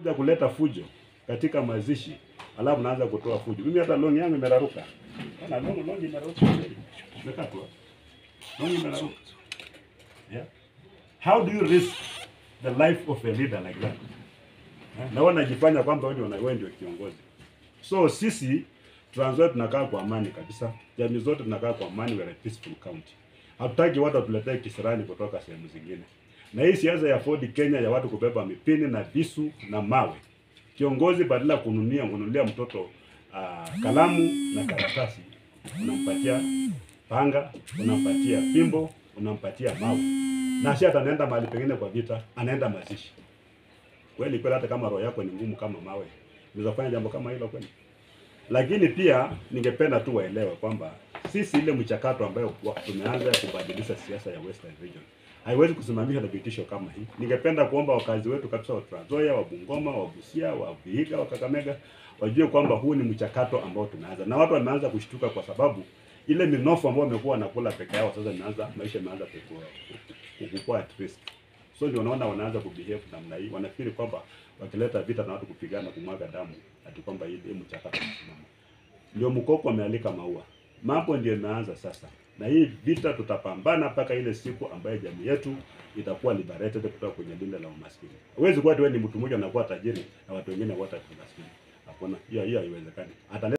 mnakuja kuleta fujo katika mazishi, alafu naanza kutoa fujo. Mimi hata longi yangu imeraruka. Ona longi longi imeraruka. Imekatwa. Longi imeraruka. Yeah. How do you risk the life of a leader like that? Eh, Na wewe unajifanya kwamba wewe ndio wewe ndio kiongozi. So sisi Trans Nzoia tunakaa kwa amani kabisa. Jamii zote tunakaa kwa amani, we are a peaceful county. Hatutaki watu watuletee kisirani kutoka sehemu zingine. Na hii siasa ya Ford Kenya ya watu kubeba mipini na visu na mawe. Kiongozi badala ya kununia kununulia mtoto uh, kalamu na karatasi, unampatia panga, unampatia fimbo, unampatia mawe. Na si hata anaenda mahali pengine kwa vita, anaenda mazishi. Kweli kweli, hata kama roho yako ni ngumu kama mawe, unaweza kufanya jambo kama hilo kweli? Lakini pia ningependa tu waelewe kwamba sisi ile mchakato ambayo wa- tumeanza kubadilisha siasa ya Western Region haiwezi kusimamishwa na vitisho kama hii. Ningependa kuomba wakazi wetu kabisa wa Trans Nzoia, wa Bungoma, wa Busia, wa Vihiga, wa Kakamega wajue kwamba huu ni mchakato ambao tumeanza, na watu wameanza kushtuka kwa sababu ile minofu ambayo wamekuwa wanakula peke yao sasa imeanza maisha imeanza kukua kukua at risk. So ndio unaona wanaanza kubehave namna hii, wanafikiri kwamba wakileta vita na watu kupigana kumwaga damu, ati kwamba hii hii mchakato unasimama. Ndio mkoko amealika maua, mambo ndio imeanza sasa, na hii vita tutapambana mpaka ile siku ambayo jamii yetu itakuwa liberated kutoka kwenye linde la umaskini. Huwezi kuwa ati wewe ni mtu mmoja unakuwa tajiri na watu wengine wote maskini. Hakuna, hiyo hiyo haiwezekani. Hata